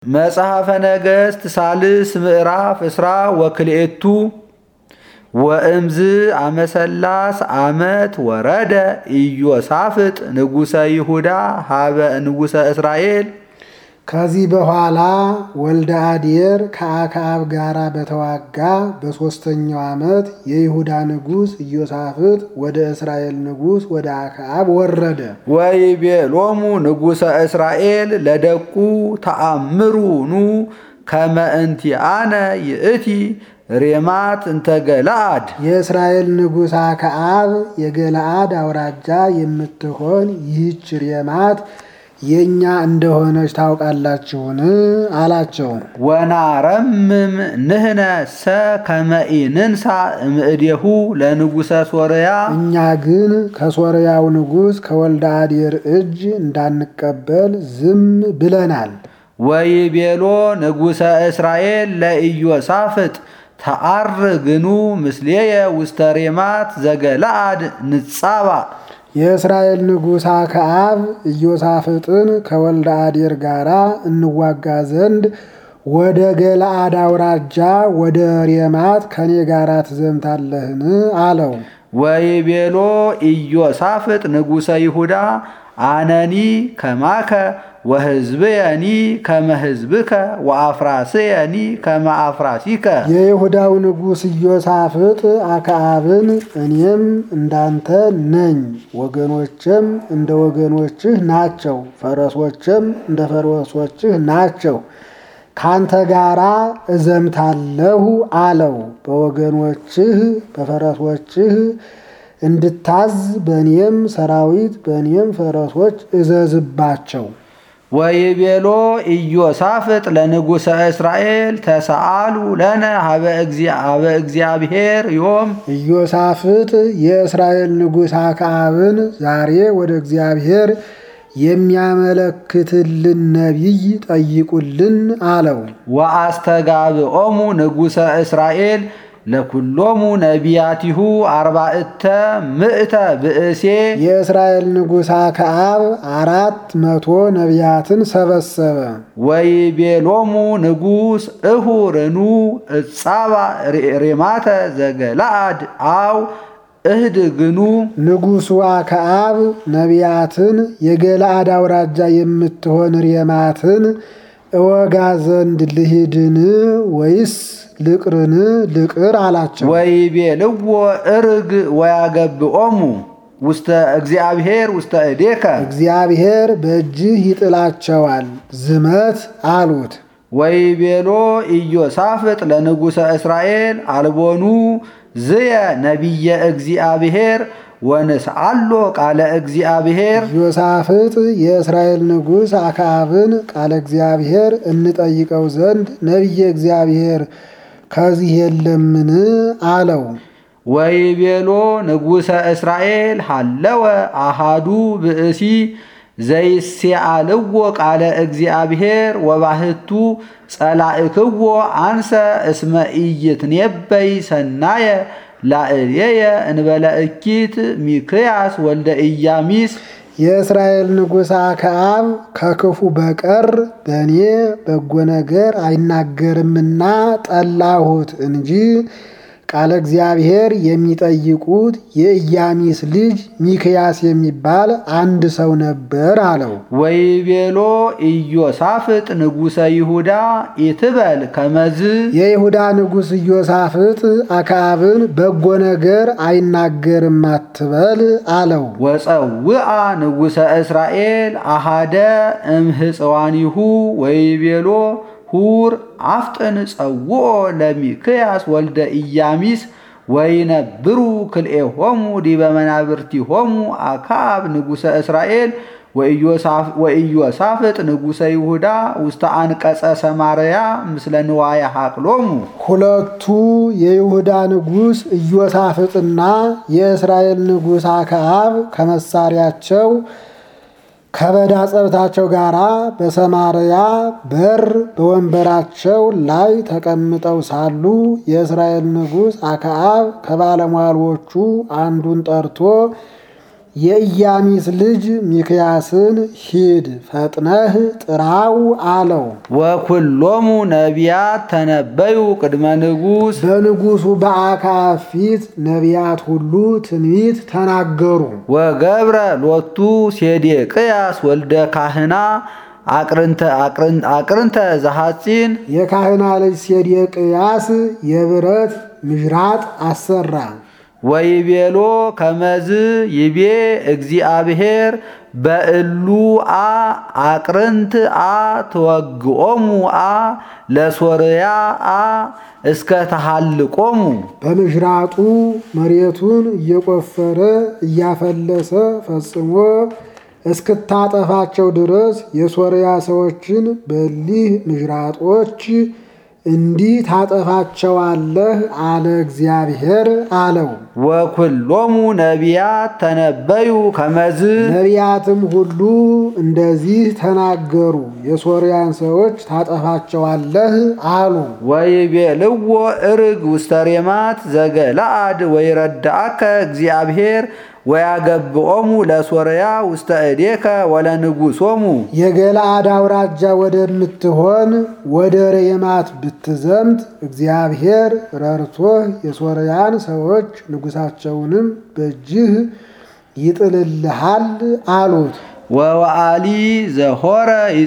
መጽሐፈ ነገሥት ሳልስ ምዕራፍ እስራ ወክልኤቱ ወእምዝ አመሰላስ ዓመት ወረደ ኢዮሳፍጥ ንጉሰ ይሁዳ ሀበ ንጉሰ እስራኤል። ከዚህ በኋላ ወልደ አዴር ከአክዓብ ጋር በተዋጋ በሦስተኛው ዓመት የይሁዳ ንጉሥ ኢዮሳፍጥ ወደ እስራኤል ንጉሥ ወደ አክዓብ ወረደ። ወይቤሎሙ ንጉሰ እስራኤል ለደቁ ተአምሩ ኑ ከመ እንቲአነ ይእቲ ሬማት እንተ ገለአድ። የእስራኤል ንጉሥ አክዓብ የገለአድ አውራጃ የምትሆን ይህች ሬማት የእኛ እንደሆነች ታውቃላችሁን? አላቸው። ወናረምም ንህነ ሰ ከመኢንንሳ እምእዴሁ ለንጉሰ ሶርያ እኛ ግን ከሶርያው ንጉሥ ከወልደ አዴር እጅ እንዳንቀበል ዝም ብለናል። ወይቤሎ ንጉሰ እስራኤል ለኢዮሳፍጥ ተአርግኑ ምስሌየ ውስተ ሬማት ዘገለአድ ንጻባ የእስራኤል ንጉሥ አክዓብ ኢዮሳፍጥን ከወልደ አዴር ጋር እንዋጋ ዘንድ ወደ ገለአድ አውራጃ ወደ ሬማት ከኔ ጋር ትዘምታለህን? አለው። ወይቤሎ ኢዮሳፍጥ ንጉሰ ይሁዳ አነኒ ከማከ ወሕዝብየኒ ከመ ሕዝብከ ወአፍራስየኒ ከመ አፍራሲከ። የይሁዳው ንጉሥ ኢዮሳፍጥ አክዓብን እኔም እንዳንተ ነኝ፣ ወገኖችም እንደ ወገኖችህ ናቸው፣ ፈረሶችም እንደ ፈረሶችህ ናቸው፣ ካንተ ጋራ እዘምታለሁ አለው። በወገኖችህ በፈረሶችህ እንድታዝ በእኔም ሰራዊት በእኔም ፈረሶች እዘዝባቸው። ወይቤሎ ኢዮሳፍጥ ለንጉሰ እስራኤል ተሰአሉ ለነ ሀበ እግዚአብሔር ዮም ኢዮሳፍጥ የእስራኤል ንጉሥ አክዓብን ዛሬ ወደ እግዚአብሔር የሚያመለክትልን ነቢይ ጠይቁልን አለው። ወአስተጋብኦሙ ንጉሰ እስራኤል ለኩሎሙ ነቢያቲሁ አርባዕተ ምእተ ብእሴ የእስራኤል ንጉሥ አክዓብ አራት መቶ ነቢያትን ሰበሰበ። ወይቤሎሙ ንጉሥ እሁርኑ እጻባ ሬማተ ዘገለአድ አው እህድግኑ ንጉሡ አክዓብ ነቢያትን የገለአድ አውራጃ የምትሆን ሬማትን እወጋ ዘንድ ልሂድን ወይስ ልቅርን ልቅር አላቸው። ወይቤልዎ እርግ ወያገብኦሙ ውስተ እግዚአብሔር ውስተ እዴከ እግዚአብሔር በእጅህ ይጥላቸዋል፣ ዝመት አሉት። ወይቤሎ ኢዮሳፍጥ ለንጉሰ እስራኤል አልቦኑ ዝየ ነቢየ እግዚአብሔር ወንስአሎ ቃለ እግዚአብሔር ኢዮሳፍጥ የእስራኤል ንጉሥ አክዓብን ቃለ እግዚአብሔር እንጠይቀው ዘንድ ነቢየ እግዚአብሔር ከዚህ የለምን? አለው። ወይቤሎ ንጉሰ እስራኤል ሃለወ አሃዱ ብእሲ ዘይሴአልዎ ቃለ እግዚአብሔር ወባህቱ ጸላእክዎ አንሰ እስመ ኢይትኔበይ ሰናየ ላዕሌየ እንበለ እኪት ሚክያስ ወልደ ኢያሚስ የእስራኤል ንጉሥ አክዓብ ከክፉ በቀር በእኔ በጎ ነገር አይናገርምና ጠላሁት እንጂ ቃለ እግዚአብሔር የሚጠይቁት የኢያሚስ ልጅ ሚክያስ የሚባል አንድ ሰው ነበር አለው። ወይቤሎ ኢዮሳፍጥ ንጉሰ ይሁዳ ኢትበል ከመዝ የይሁዳ ንጉሥ ኢዮሳፍጥ አክዓብን በጎ ነገር አይናገርም አትበል አለው። ወፀውአ ንጉሰ እስራኤል አሃደ እምህፅዋኒሁ ወይቤሎ ሁር አፍጥን ጸውኦ ለሚክያስ ወልደ ኢያሚስ ወይነብሩ ክልኤሆሙ ዲበ መናብርቲሆሙ አክዓብ ንጉሰ እስራኤል ወኢዮሳፍጥ ንጉሰ ይሁዳ ውስተ አንቀጸ ሰማርያ ምስለ ንዋየ ሐቅሎሙ። ሁለቱ የይሁዳ ንጉሥ ኢዮሳፍጥና የእስራኤል ንጉሥ አክዓብ ከመሳሪያቸው ከበዳ ጸብታቸው ጋር በሰማርያ በር በወንበራቸው ላይ ተቀምጠው ሳሉ የእስራኤል ንጉሥ አክዓብ ከባለሟሎቹ አንዱን ጠርቶ የኢያሚስ ልጅ ሚክያስን ሂድ ፈጥነህ ጥራው አለው። ወኩሎሙ ነቢያት ተነበዩ ቅድመ ንጉሥ በንጉሡ በአክዓብ ፊት ነቢያት ሁሉ ትንቢት ተናገሩ። ወገብረ ሎቱ ሴዴቅያስ ወልደ ካህና አቅርንተ ዘሐፂን የካህና ልጅ ሴዴቅያስ የብረት ምዥራጥ አሰራ። ወይቤሎ ከመዝ ይቤ እግዚአብሔር በእሉ አ አቅርንት አ ተወግኦሙ አ ለሶርያ አ እስከ ተሃልቆሙ በምዥራጡ መሬቱን እየቆፈረ እያፈለሰ ፈጽሞ እስክታጠፋቸው ድረስ የሶርያ ሰዎችን በሊህ ምዥራጦች እንዲህ ታጠፋቸዋለህ አለ እግዚአብሔር አለው። ወኩሎሙ ነቢያት ተነበዩ ከመዝ ነቢያትም ሁሉ እንደዚህ ተናገሩ፣ የሶርያን ሰዎች ታጠፋቸዋለህ አሉ። ወይቤልዎ እርግ ውስተ ሬማት ዘገለአድ ወይረዳአከ እግዚአብሔር ወያገብኦሙ ለሶርያ ውስተ እዴከ ወለንጉሶሙ የገለአድ አውራጃ ወደምትሆን ወደ ሬማት ብትዘምት እግዚአብሔር ረድቶህ የሶርያን ሰዎች ንጉሳቸውንም በእጅህ ይጥልልሃል አሉት። ወወአሊ ዘሆረ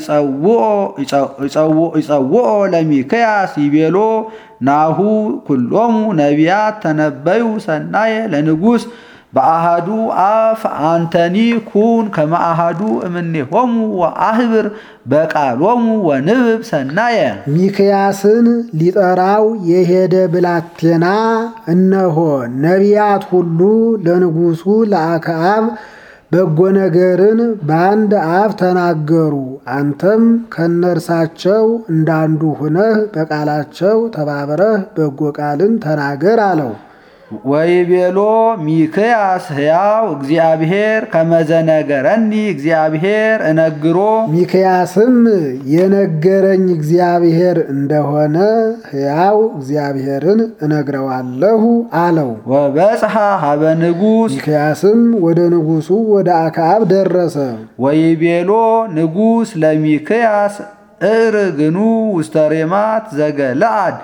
ይጸውኦ ለሚክያስ ይቤሎ ናሁ ኩሎሙ ነቢያት ተነበዩ ሰናየ ለንጉሥ በአሃዱ አፍ አንተኒ ኩን ከመአሃዱ እምኔሆሙ ወአህብር በቃሎሙ ወንብብ ሰናየ ሚክያስን ሊጠራው የሄደ ብላቴና እነሆ ነቢያት ሁሉ ለንጉሡ ለአክዓብ በጎ ነገርን በአንድ አፍ ተናገሩ። አንተም ከነርሳቸው እንዳንዱ ሁነህ በቃላቸው ተባብረህ በጎ ቃልን ተናገር አለው። ወይቤሎ ሚክያስ ሕያው እግዚአብሔር ከመዘነገረኒ እግዚአብሔር እነግሮ ሚክያስም የነገረኝ እግዚአብሔር እንደሆነ ሕያው እግዚአብሔርን እነግረዋለሁ አለው። ወበጽሐ ሀበ ንጉሥ ሚክያስም ወደ ንጉሡ ወደ አክዓብ ደረሰ። ወይቤሎ ንጉሥ ለሚክያስ እርግኑ ውስተ ሬማት ዘገለአድ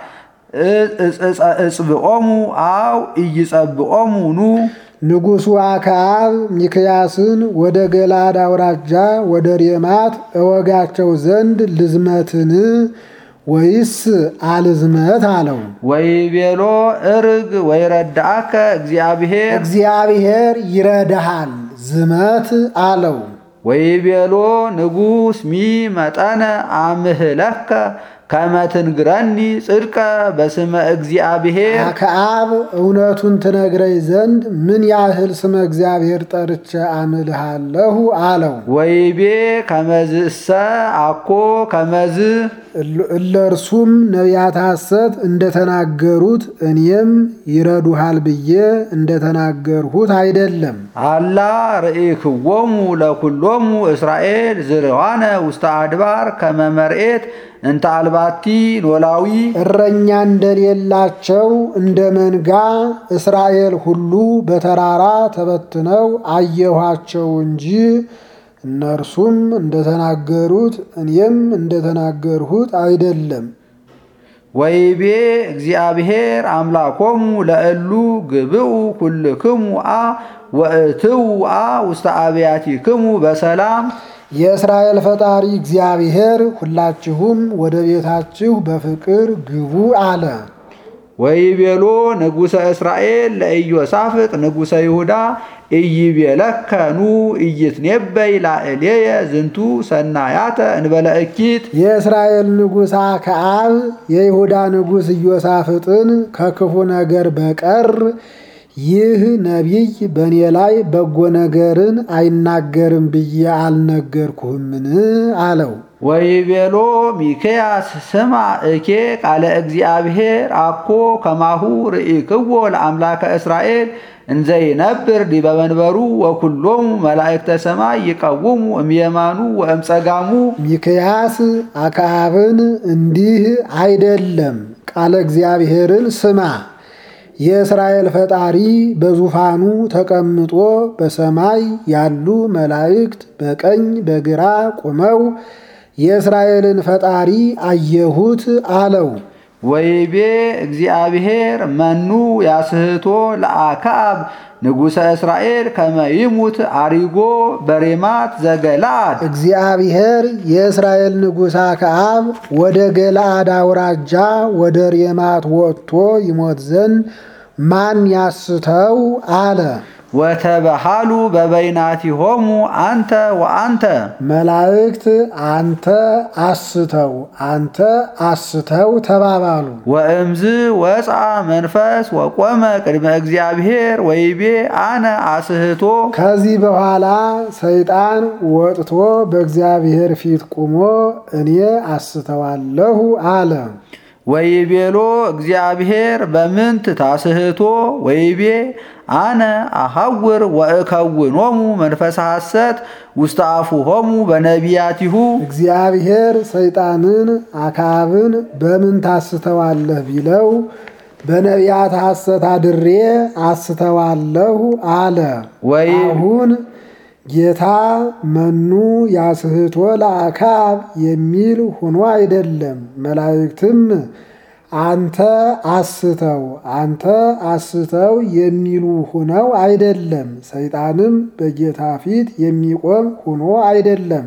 እጽብኦሙ አው ኢይጸብኦሙ ኑ ንጉሡ አክዓብ ሚክያስን ወደ ገላድ አውራጃ ወደ ሬማት እወጋቸው ዘንድ ልዝመትን ወይስ አልዝመት አለው። ወይቤሎ እርግ ወይረዳአከ እግዚአብሔር እግዚአብሔር ይረዳሃል ዝመት አለው። ወይቤሎ ንጉሥ ሚ መጠነ አምህለከ ከመትንግረኒ ጽድቀ በስመ እግዚአብሔር አክዓብ እውነቱን ትነግረኝ ዘንድ ምን ያህል ስመ እግዚአብሔር ጠርቼ አምልሃለሁ አለው። ወይቤ ከመዝእሰ አኮ ከመዝ እለርሱም ነቢያት ሐሰት እንደተናገሩት እኔም ይረዱሃል ብዬ እንደተናገርሁት አይደለም። አላ ርኢክዎሙ ለኩሎሙ እስራኤል ዝርዋነ ውስተ አድባር ከመመርኤት እንተ አልባቲ ኖላዊ እረኛ እንደሌላቸው እንደ መንጋ እስራኤል ሁሉ በተራራ ተበትነው አየኋቸው እንጂ እነርሱም እንደተናገሩት እኔም እንደተናገርሁት አይደለም። ወይቤ እግዚአብሔር አምላኮሙ ለእሉ ግብኡ ኩልክሙ አ ወእትው አ ውስተ አብያቲክሙ በሰላም የእስራኤል ፈጣሪ እግዚአብሔር ሁላችሁም ወደ ቤታችሁ በፍቅር ግቡ አለ። ወይቤሎ ንጉሰ እስራኤል ለኢዮሳፍጥ ንጉሰ ይሁዳ ኢይቤለከኑ ኢይትኔበይ ላዕሌየ ዝንቱ ሰናያተ እንበለ እኪት የእስራኤል ንጉሥ አክዓብ የይሁዳ ንጉሥ ኢዮሳፍጥን ከክፉ ነገር በቀር ይህ ነቢይ በእኔ ላይ በጎ ነገርን አይናገርም ብዬ አልነገርኩህምን? አለው። ወይቤሎ ሚክያስ ስማ እኬ ቃለ እግዚአብሔር አኮ ከማሁ ርኢክዎ ለአምላከ እስራኤል እንዘይነብር ዲበ መንበሩ ወኩሎሙ መላእክተ ሰማይ ይቀውሙ እምየማኑ ወእምጸጋሙ ሚክያስ አክዓብን እንዲህ አይደለም፣ ቃለ እግዚአብሔርን ስማ የእስራኤል ፈጣሪ በዙፋኑ ተቀምጦ በሰማይ ያሉ መላእክት በቀኝ በግራ ቆመው የእስራኤልን ፈጣሪ አየሁት አለው። ወይቤ እግዚአብሔር መኑ ያስህቶ ለአክዓብ ንጉሠ እስራኤል ከመ ይሙት አሪጎ በሬማት ዘገለአድ እግዚአብሔር የእስራኤል ንጉሥ አክዓብ ወደ ገለአድ አውራጃ ወደ ሬማት ወጥቶ ይሞት ዘንድ ማን ያስተው አለ። ወተበሃሉ በበይናቲሆሙ አንተ ወአንተ መላእክት አንተ አስተው አንተ አስተው ተባባሉ። ወእምዝ ወፃ መንፈስ ወቆመ ቅድመ እግዚአብሔር ወይቤ አነ አስህቶ ከዚህ በኋላ ሰይጣን ወጥቶ በእግዚአብሔር ፊት ቆሞ እኔ አስተዋለሁ አለ። ወይቤሎ እግዚአብሔር በምንት ታስህቶ ወይቤ አነ አሐውር ወእከውኖሙ መንፈሰ ሐሰት ውስተ አፉሆሙ በነቢያቲሁ እግዚአብሔር ሰይጣንን አክዓብን በምን ታስተዋለህ ቢለው በነቢያት ሐሰት አድሬ አስተዋለሁ አለ። ወይ አሁን ጌታ መኑ ያስህቶ ለአክዓብ የሚል ሆኖ አይደለም። መላእክትም አንተ አስተው አንተ አስተው የሚሉ ሆነው አይደለም። ሰይጣንም በጌታ ፊት የሚቆም ሆኖ አይደለም።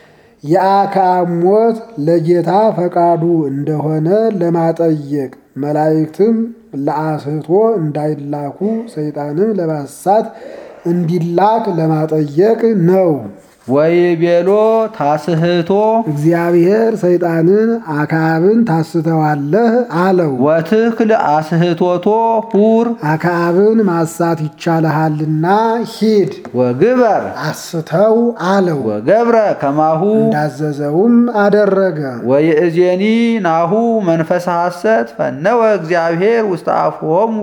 የአክዓብ ሞት ለጌታ ፈቃዱ እንደሆነ ለማጠየቅ መላእክትም ለአስህቶ እንዳይላኩ ሰይጣንም ለማሳት እንዲላክ ለማጠየቅ ነው። ወይቤሎ ታስህቶ እግዚአብሔር ሰይጣንን አክዓብን ታስተዋለህ አለው። ወትክል አስህቶቶ ሁር አክዓብን ማሳት ይቻልሃልና ሂድ ወግበር አስተው አለው። ወገብረ ከማሁ እንዳዘዘውም አደረገ። ወይእዜኒ ናሁ መንፈሰ ሐሰት ፈነወ እግዚአብሔር ውስተ አፍሆሙ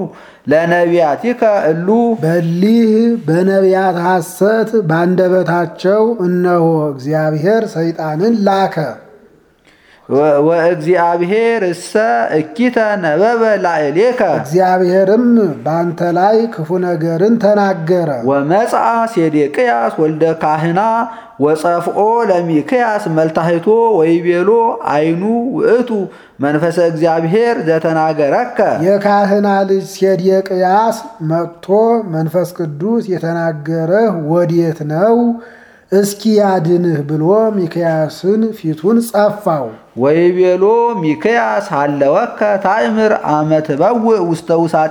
ለነቢያቲከ እሉ በሊህ በነቢያት ሐሰት ባንደበታቸው እነሆ እግዚአብሔር ሰይጣንን ላከ። ወእግዚአብሔር እሰ እኪተ ነበበ ላዕሌከ እግዚአብሔርም ባንተ ላይ ክፉ ነገርን ተናገረ። ወመጽአ ሴዴቅያስ ወልደ ካህና ወጸፍኦ ለሚክያስ መልታህቶ ወይቤሎ አይኑ ውእቱ መንፈሰ እግዚአብሔር ዘተናገረከ የካህና ልጅ ሴዴቅያስ መጥቶ መንፈስ ቅዱስ የተናገረህ ወዴት ነው? እስኪ ያድንህ ብሎ ሚክያስን ፊቱን ጸፋው። ወይቤሎ ሚክያስ ሃለወከ ታእምር አመ ትበውእ ውስተ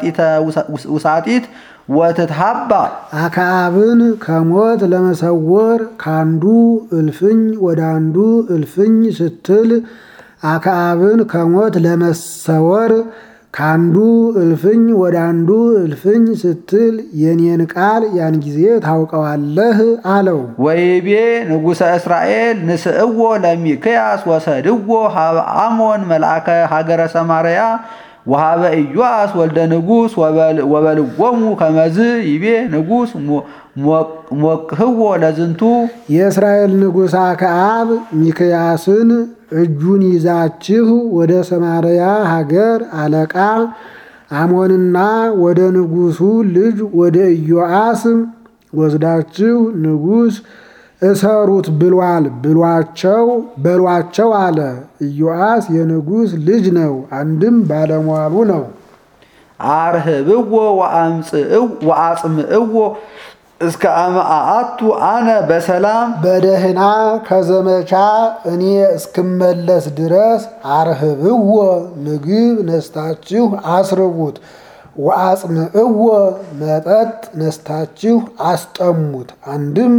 ውሳጢት ወትትሃባ አክዓብን ከሞት ለመሰወር ካንዱ እልፍኝ ወደ አንዱ እልፍኝ ስትል አክዓብን ከሞት ለመሰወር ካንዱ እልፍኝ ወደ አንዱ እልፍኝ ስትል የኔን ቃል ያን ጊዜ ታውቀዋለህ አለው። ወይቤ ንጉሠ እስራኤል ንስእዎ ለሚክያስ ወሰድዎ ሀበ አሞን መልአከ ሀገረ ሰማርያ ወሃበ ኢዮአስ ወልደ ንጉሥ ወበልዎሙ ከመዝ ይቤ ንጉሥ ሞክህዎ ለዝንቱ የእስራኤል ንጉሥ አክዓብ ሚክያስን እጁን ይዛችሁ ወደ ሰማርያ ሀገር አለቃ አሞንና ወደ ንጉሡ ልጅ ወደ ኢዮአስ ወስዳችሁ ንጉሥ እሰሩት ብሏል ብሏቸው በሏቸው አለ። ኢዮአስ የንጉሥ ልጅ ነው፣ አንድም ባለሟሉ ነው። አርህብዎ ወአጽምዕዎ እስከ አመአቱ አነ በሰላም በደህና ከዘመቻ እኔ እስክመለስ ድረስ አርህብዎ ምግብ ነስታችሁ አስርቡት፣ ወአጽምዕዎ መጠጥ ነስታችሁ አስጠሙት። አንድም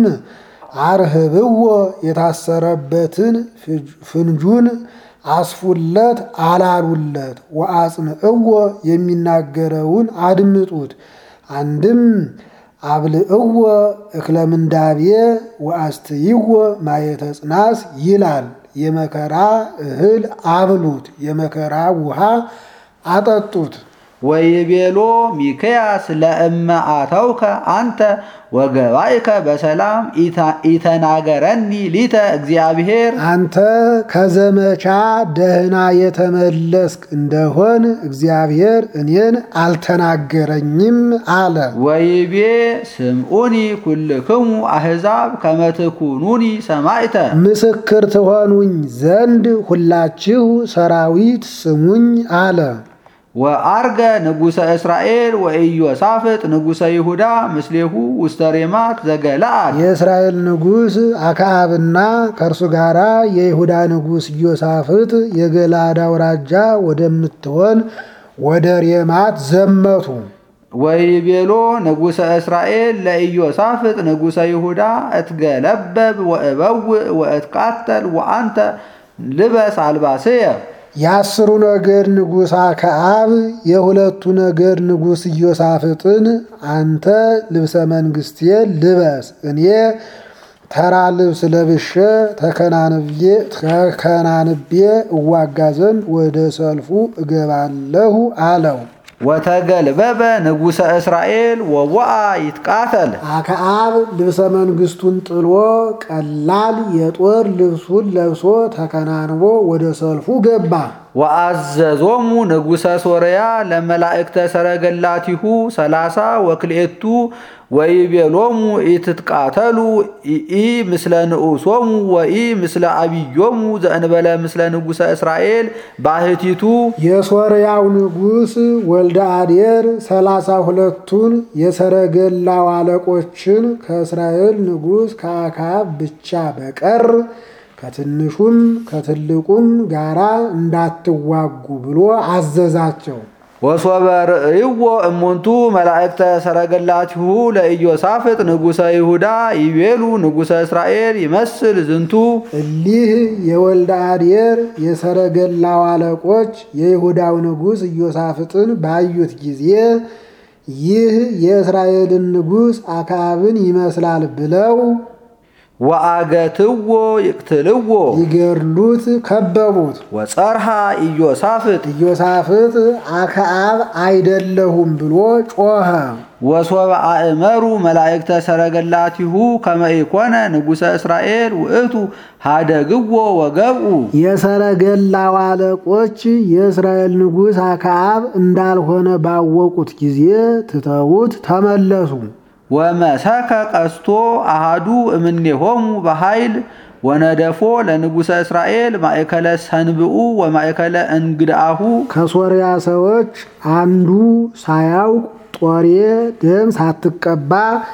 አርህብዎ የታሰረበትን ፍንጁን አስፉለት አላሉለት። ወአጽምዕዎ የሚናገረውን አድምጡት። አንድም አብልዕዎ እክለ ምንዳቤ ወአስትይዎ ማየተ ጽናስ ይላል። የመከራ እህል አብሉት፣ የመከራ ውሃ አጠጡት። ወይቤሎ ሚክያስ ለእመ አተውከ አንተ ወገባይከ በሰላም ኢተናገረኒ ሊተ እግዚአብሔር አንተ ከዘመቻ ደህና የተመለስክ እንደሆን እግዚአብሔር እኔን አልተናገረኝም አለ። ወይቤ ስምዑኒ ኩልክሙ አሕዛብ ከመትኩኑኒ ሰማዕተ ምስክር ትሆኑኝ ዘንድ ሁላችሁ ሰራዊት ስሙኝ አለ። ወአርገ ንጉሰ እስራኤል ወኢዮሳፍጥ ንጉሰ ይሁዳ ምስሌሁ ውስተ ሬማት ዘገለአድ የእስራኤል ንጉሥ አክዓብና ከእርሱ ጋር የይሁዳ ንጉሥ ኢዮሳፍጥ የገላድ አውራጃ ወደምትሆን ወደ ሬማት ዘመቱ። ወይቤሎ ንጉሰ እስራኤል ለኢዮሳፍጥ ንጉሰ ይሁዳ እትገለበብ ወእበውእ ወእትቃተል ወአንተ ልበስ አልባስየ የአስሩ ነገድ ንጉሥ አክዓብ የሁለቱ ነገድ ንጉሥ ኢዮሳፍጥን አንተ ልብሰ መንግስቴ ልበስ፣ እኔ ተራ ልብስ ለብሼ ተከናንቤ እዋጋ ዘንድ ወደ ሰልፉ እገባለሁ አለው። ወተገልበበ ንጉሰ እስራኤል ወወአ ይትቃተል አክዓብ ልብሰ መንግስቱን ጥሎ ቀላል የጦር ልብሱን ለብሶ ተከናንቦ ወደ ሰልፉ ገባ። ወአዘዞሙ ንጉሰ ሶርያ ለመላእክተ ሰረገላቲሁ ሰላሳ ወክልኤቱ ወይቤሎሙ ኢትትቃተሉ ኢ ምስለ ንዑሶሙ ወኢ ምስለ አብዮሙ ዘእንበለ ምስለ ንጉሰ እስራኤል ባህቲቱ የሶርያው ንጉሥ ወልደ አዴር ሰላሳ ሁለቱን የሰረገላው አለቆችን ከእስራኤል ንጉሥ ከአክዓብ ብቻ በቀር ከትንሹም ከትልቁም ጋራ እንዳትዋጉ ብሎ አዘዛቸው። ወሶበ ርእይዎ እሙንቱ መላእክተ ሰረገላቲሁ ለኢዮሳፍጥ ንጉሰ ይሁዳ ይቤሉ ንጉሰ እስራኤል ይመስል ዝንቱ እሊህ የወልደ አዴር የሰረገላው አለቆች የይሁዳው ንጉሥ ኢዮሳፍጥን ባዩት ጊዜ ይህ የእስራኤልን ንጉሥ አክዓብን ይመስላል ብለው ወአገትዎ ይቅትልዎ ሊገድሉት ከበቡት። ወጸርሃ ኢዮሳፍጥ ኢዮሳፍጥ አክዓብ አይደለሁም ብሎ ጮኸ። ወሶበ አእመሩ መላእክተ ሰረገላቲሁ ከመ ኢኮነ ንጉሰ እስራኤል ውእቱ ሃደግዎ ወገብኡ የሰረገላው አለቆች የእስራኤል ንጉሥ አክዓብ እንዳልሆነ ባወቁት ጊዜ ትተውት ተመለሱ። ወመሰከ ቀስቶ አሃዱ እምኔሆሙ በኃይል ወነደፎ ለንጉሰ እስራኤል ማእከለ ሰንብኡ ወማእከለ እንግድአሁ ከሶርያ ሰዎች አንዱ ሳያውቅ ጦሬ ደም ሳትቀባ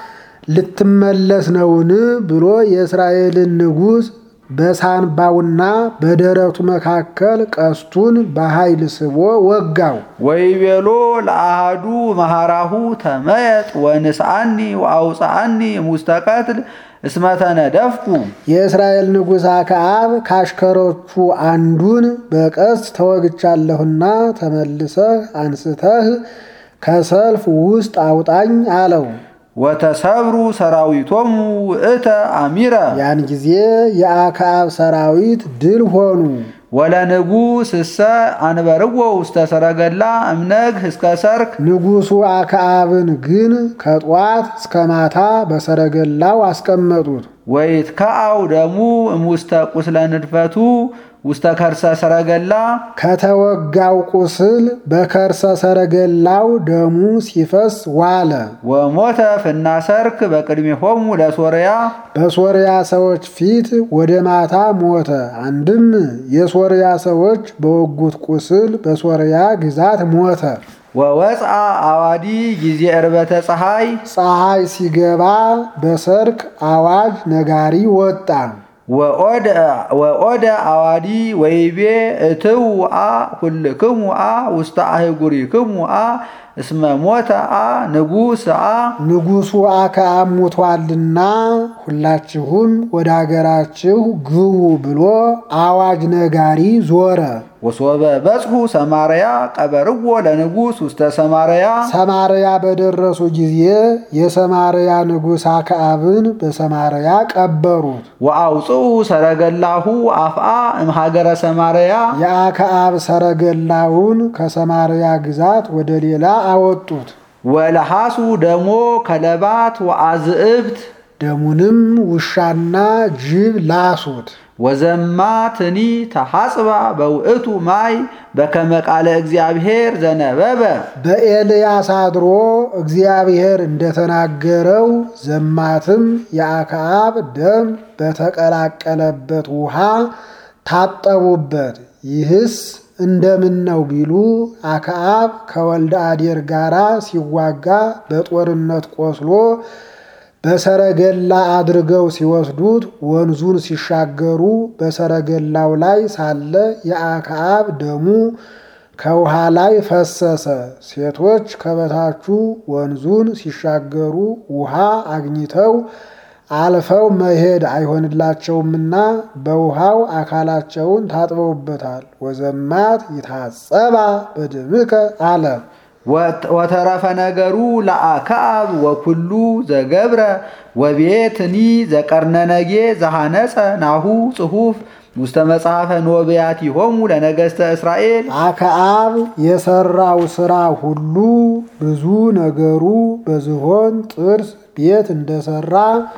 ልትመለስ ነውን ብሎ የእስራኤልን ንጉሥ በሳንባውና በደረቱ መካከል ቀስቱን በኃይል ስቦ ወጋው። ወይቤሎ ለአሃዱ መሃራሁ ተመየጥ ወንስአኒ ወአውፅአኒ ሙስተ ቀትል እስመ ተነደፍኩ የእስራኤል ንጉሥ አክዓብ ካሽከሮቹ አንዱን በቀስት ተወግቻለሁና ተመልሰህ አንስተህ ከሰልፍ ውስጥ አውጣኝ አለው። ወተሰብሩ ሰራዊቶሙ ውእተ አሚረ ያን ጊዜ የአክዓብ ሰራዊት ድል ሆኑ። ወለንጉሥ እሰ አንበርዎ ውስተ ሰረገላ እምነግህ እስከ ሰርክ ንጉሡ አክዓብን ግን ከጧት እስከ ማታ በሰረገላው አስቀመጡት። ወይትከአው ደሙ እሙስተ ቁስለ ንድፈቱ ውስተ ከርሰ ሰረገላ ከተወጋው ቁስል በከርሰ ሰረገላው ደሙ ሲፈስ ዋለ። ወሞተ ፍና ሰርክ በቅድሜሆሙ ለሶርያ በሶርያ ሰዎች ፊት ወደ ማታ ሞተ። አንድም የሶርያ ሰዎች በወጉት ቁስል በሶርያ ግዛት ሞተ። ወወፅአ አዋዲ ጊዜ ዕርበተ ፀሐይ ፀሐይ ሲገባ በሰርክ አዋጅ ነጋሪ ወጣ። ወኦደ አዋዲ ወይቤ እትው አ ኩልክሙ አ ውስተ አህጉሪክሙ አ እስመ ሞተ አ ንጉሥ አ ንጉሡ አክዓብ ሞቷልና ሁላችሁም ወደ አገራችሁ ግቡ ብሎ አዋጅ ነጋሪ ዞረ። ወሶበ በጽሑ ሰማርያ ቀበርዎ ለንጉሥ ውስተ ሰማርያ ሰማርያ በደረሱ ጊዜ የሰማርያ ንጉሥ አክዓብን በሰማርያ ቀበሩት። ወአውፅኡ ሰረገላሁ አፍአ እምሃገረ ሰማርያ የአክዓብ ሰረገላውን ከሰማርያ ግዛት ወደ ሌላ አወጡት። ወለሐሱ ደሞ ከለባት ወአዝእብት ደሙንም ውሻና ጅብ ላሱት። ወዘማትኒ ተሐጽባ በውእቱ ማይ በከመ ቃለ እግዚአብሔር ዘነበበ በኤልያስ አድሮ እግዚአብሔር እንደተናገረው ዘማትም የአክዓብ ደም በተቀላቀለበት ውሃ ታጠቡበት። ይህስ እንደምን ነው ቢሉ አክዓብ ከወልደ አዴር ጋራ ሲዋጋ በጦርነት ቆስሎ በሰረገላ አድርገው ሲወስዱት ወንዙን ሲሻገሩ በሰረገላው ላይ ሳለ የአክዓብ ደሙ ከውሃ ላይ ፈሰሰ። ሴቶች ከበታቹ ወንዙን ሲሻገሩ ውሃ አግኝተው አልፈው መሄድ አይሆንላቸውምና በውሃው አካላቸውን ታጥበውበታል። ወዘማት ይታጸባ በደምከ አለ። ወተረፈ ነገሩ ለአክዓብ ወኩሉ ዘገብረ ወቤትኒ ዘቀርነነጌ ዘሐነጸ ናሁ ጽሑፍ ውስተ መጽሐፈ ኖቢያቲሆሙ ለነገሥተ እስራኤል አክዓብ የሰራው ሥራ ሁሉ ብዙ ነገሩ በዝሆን ጥርስ ቤት እንደሰራ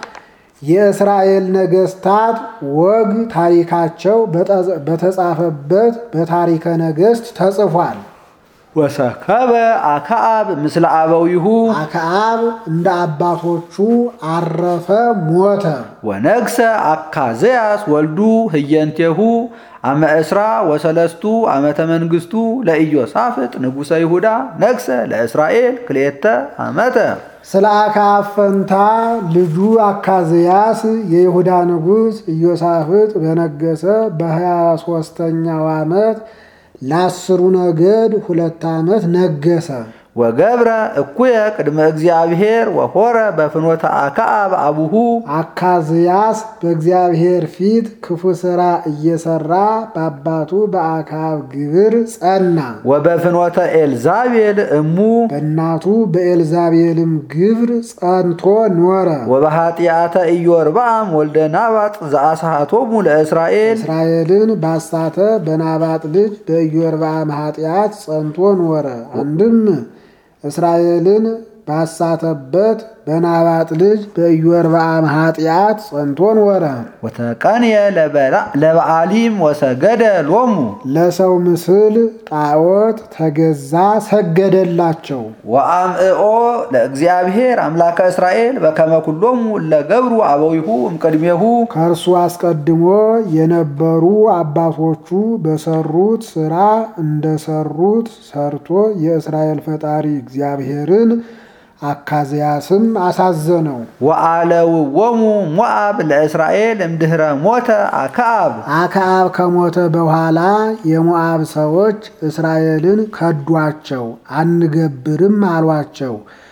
የእስራኤል ነገሥታት ወግ ታሪካቸው በተጻፈበት በታሪከ ነገሥት ተጽፏል። ወሰከበ አክዓብ ምስለ አበዊሁ አክዓብ እንደ አባቶቹ አረፈ፣ ሞተ። ወነግሰ አካዝያስ ወልዱ ህየንቴሁ አመ እስራ ወሰለስቱ ዓመተ መንግሥቱ ለኢዮሳፍጥ ንጉሠ ይሁዳ ነግሰ ለእስራኤል ክልኤተ ዓመተ ስለ አክዓብ ፈንታ ልጁ አካዝያስ የይሁዳ ንጉሥ ኢዮሳፍጥ በነገሰ በሀያ ሦስተኛው ዓመት ለአስሩ ነገድ ሁለት ዓመት ነገሰ። ወገብረ እኩየ ቅድመ እግዚአብሔር ወሆረ በፍኖተ አክዓብ አቡሁ አካዝያስ በእግዚአብሔር ፊት ክፉ ሥራ እየሰራ በአባቱ በአክዓብ ግብር ጸና። ወበፍኖተ ኤልዛቤል እሙ በእናቱ በኤልዛቤልም ግብር ጸንቶ ኖረ። ወበኃጢአተ ኢዮርብዓም ወልደ ናባጥ ዘአስሃቶሙ ለእስራኤል እስራኤልን ባሳተ በናባጥ ልጅ በኢዮርብዓም ኃጢአት ጸንቶ ኖረ። አንድም እስራኤልን ባሳተበት በናባጥ ልጅ በኢዮርብዓም ኃጢአት ጸንቶ ኖረ። ወተቀንየ ለበዓሊም ወሰገደ ሎሙ ለሰው ምስል ጣዖት ተገዛ፣ ሰገደላቸው። ወአምዕኦ ለእግዚአብሔር አምላከ እስራኤል በከመ ኩሎሙ እለ ገብሩ አበዊሁ እምቅድሜሁ ከእርሱ አስቀድሞ የነበሩ አባቶቹ በሰሩት ሥራ እንደሰሩት ሰርቶ የእስራኤል ፈጣሪ እግዚአብሔርን አካዝያስም አሳዘነው። ወአለውዎሙ ሞዓብ ለእስራኤል እምድኅረ ሞተ አክዓብ አክዓብ ከሞተ በኋላ የሞዓብ ሰዎች እስራኤልን ከዷቸው፣ አንገብርም አሏቸው።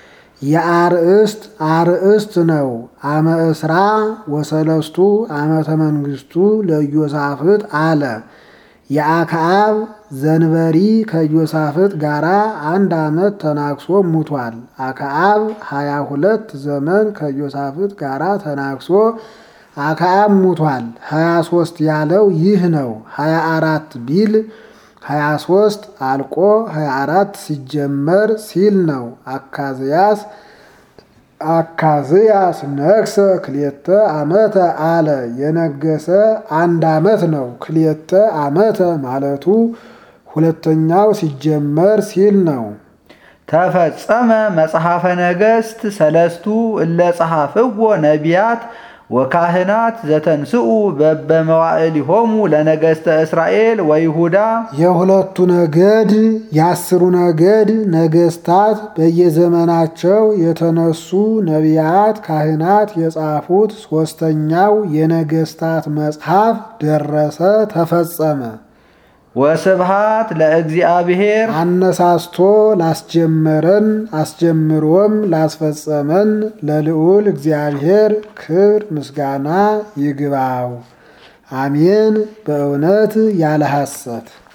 የአርእስት አርእስት ነው። አመ እስራ ወሰለስቱ ዓመተ መንግሥቱ ለኢዮሳፍጥ አለ። የአክዓብ ዘንበሪ ከኢዮሳፍጥ ጋር አንድ ዓመት ተናክሶ ሙቷል። አክዓብ ሀያ ሁለት ዘመን ከኢዮሳፍጥ ጋር ተናክሶ አክዓብ ሙቷል። ሀያ ሶስት ያለው ይህ ነው። ሀያ አራት ቢል ሀያ ሶስት አልቆ ሀያ አራት ሲጀመር ሲል ነው። አካዝያስ አካዝያስ ነግሰ ክልኤተ ዓመተ አለ። የነገሰ አንድ ዓመት ነው። ክልኤተ ዓመተ ማለቱ ሁለተኛው ሲጀመር ሲል ነው። ተፈጸመ መጽሐፈ ነገሥት ሰለስቱ እለ ጸሐፍዎ ነቢያት ወካህናት ዘተንስኡ በበመዋዕሊሆሙ ለነገሥተ እስራኤል ወይሁዳ የሁለቱ ነገድ የአስሩ ነገድ ነገስታት በየዘመናቸው የተነሱ ነቢያት ካህናት የጻፉት ሦስተኛው የነገስታት መጽሐፍ ደረሰ፣ ተፈጸመ። ወስብሃት ለእግዚአብሔር አነሳስቶ ላስጀመረን አስጀምሮም ላስፈጸመን ለልዑል እግዚአብሔር ክብር ምስጋና ይግባው። አሜን። በእውነት ያለ ሐሰት